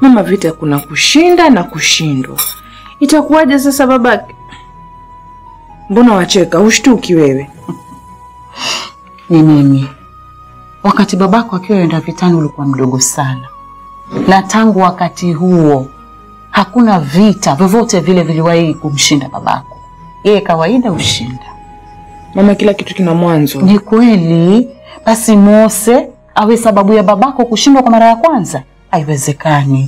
Mama, vita kuna kushinda na kushindwa. Itakuwaje sasa babake? Mbona wacheka? Ushtuki wewe? Ni mimi. Wakati babako akiwa enda vitani ulikuwa mdogo sana, na tangu wakati huo hakuna vita vyovyote vile viliwahi kumshinda babako. Yeye kawaida ushinda. Mama, kila kitu kina mwanzo. Ni kweli. Basi Mose awe sababu ya babako kushindwa kwa mara ya kwanza? Haiwezekani.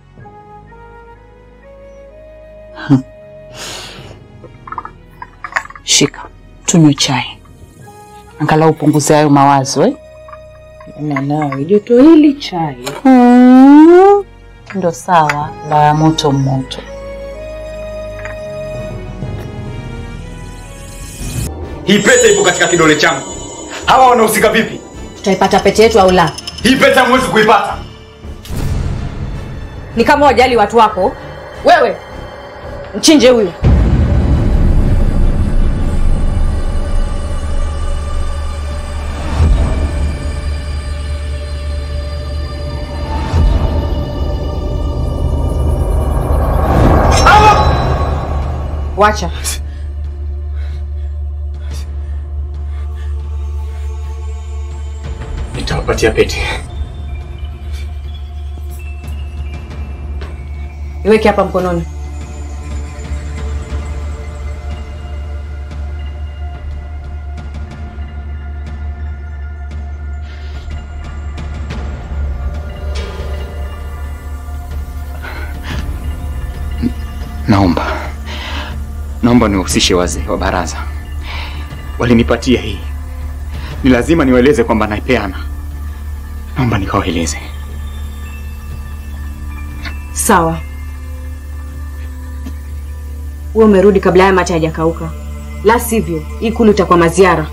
Hmm. Shika, tunywe chai, angalau upunguze hayo mawazo eh? Na nawe joto hili chai. Hmm. Ndo sawa, la moto moto. Hii pete ipo katika kidole changu. Hawa wanahusika vipi? Tutaipata pete yetu au la? Hii pete hamwezi kuipata. Ni kama wajali watu wako. Wewe mchinje huyu. Wacha. Nitawapatia pete. Iweke hapa mkononi. Naomba, naomba niwahusishe wazee wa baraza. Walinipatia hii, ni lazima niwaeleze kwamba naipeana. Naomba nikawaeleze. Sawa. Wewe umerudi kabla haya mate hajakauka, la sivyo hii kulu itakuwa maziara.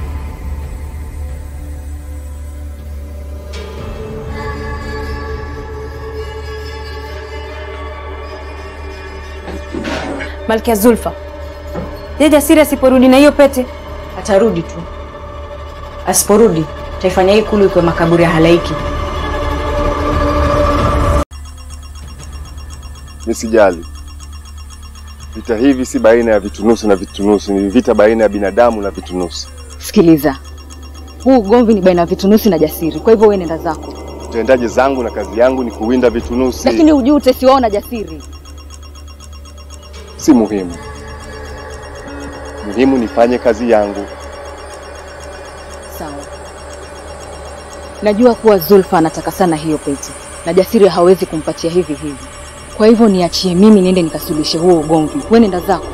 Malkia Zulfa, je, Jasiri asiporudi na hiyo pete? Atarudi tu. Asiporudi taifanya hii kulu ikuwe makaburi ya halaiki. Nisijali, vita hivi si baina ya vitunusi na vitunusi, ni vita baina ya binadamu na vitunusi. Sikiliza, huu ugomvi ni baina ya vitunusi na Jasiri, kwa hivyo wewe nenda zako, Utendaje zangu na kazi yangu ni kuwinda vitunusi, lakini ujue utesi wao na Jasiri. si muhimu. Muhimu nifanye kazi yangu. Sawa, najua kuwa Zulfa anataka sana hiyo pete na Jasiri hawezi kumpatia hivi hivi, kwa hivyo niachie mimi niende nikasuluhishe huo ugomvi. Wewe nenda zako.